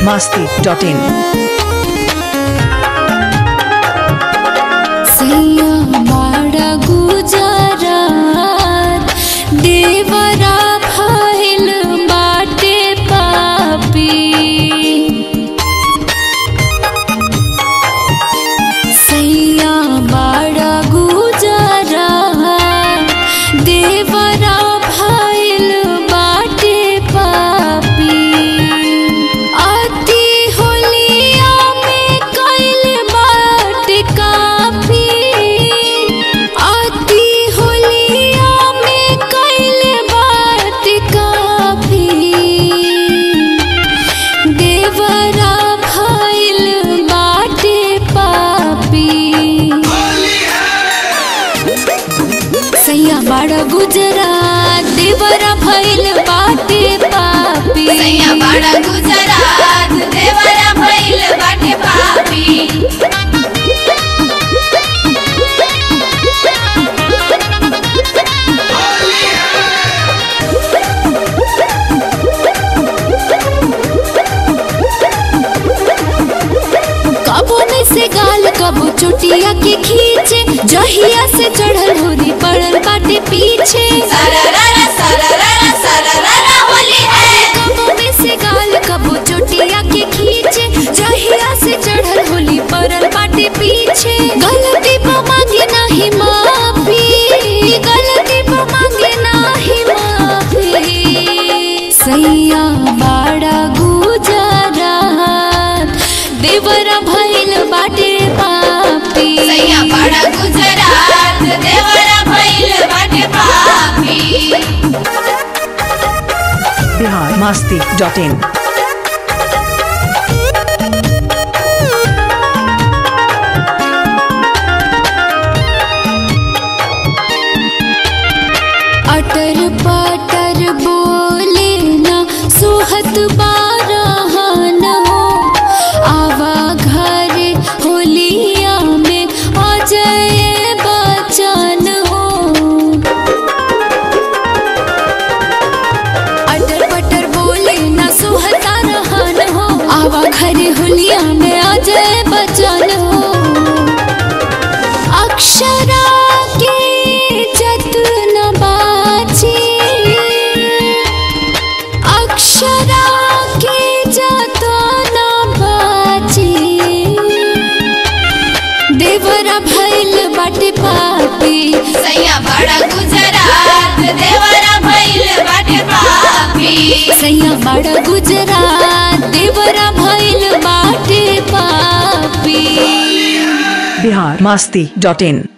masti.in. सैया माडा गुजरात देवरा भइल बाटे पापी सैया माडा गुजरात देवरा भइल बाटे पापी अति होलिया में कैल बाट काफी अति होलिया में कैल बाट काफी देवरा भइल बाटे पापी सैया बड़ा गुजरात देवरा भइल बाटे पापी सैया बड़ा गुजरात देवरा भइल बाटे पापी कबो में से गाल कबो चुटिया के खींचे जहिया से चढ़ल होरी पड़ल बाटे पीछे सरररा सरररा सरररा होली है कबो में से गाल कबो चुटिया के खींचे जहिया से चढ़ल होली पड़ल बाटे पीछे गलती पर मांगे नाही माफी गलती पर मांगे नाही माफी सैया बाड़ा गुजरात देवरा भइल बाटे पापी सैया बड़ा गुजरात देवरा भइल बाटे पापी Bihar masti.in. अटर पटर बोले ना सोहत बारहन हो आवा घर होलिया में अजय बचन हो अटर पटर बोले ना सोहता रहन हो आवा घर होलिया में अजय बचन हो अक्षरा के जतन बाची अक्षरा के जतन बाची देवरा भइल बाटे पापी सैया बड़ा गुजरात देवरा भइल बाटे पापी सैया बड़ा गुजरात देवरा भइल बाटे पापी Bihar masti.in.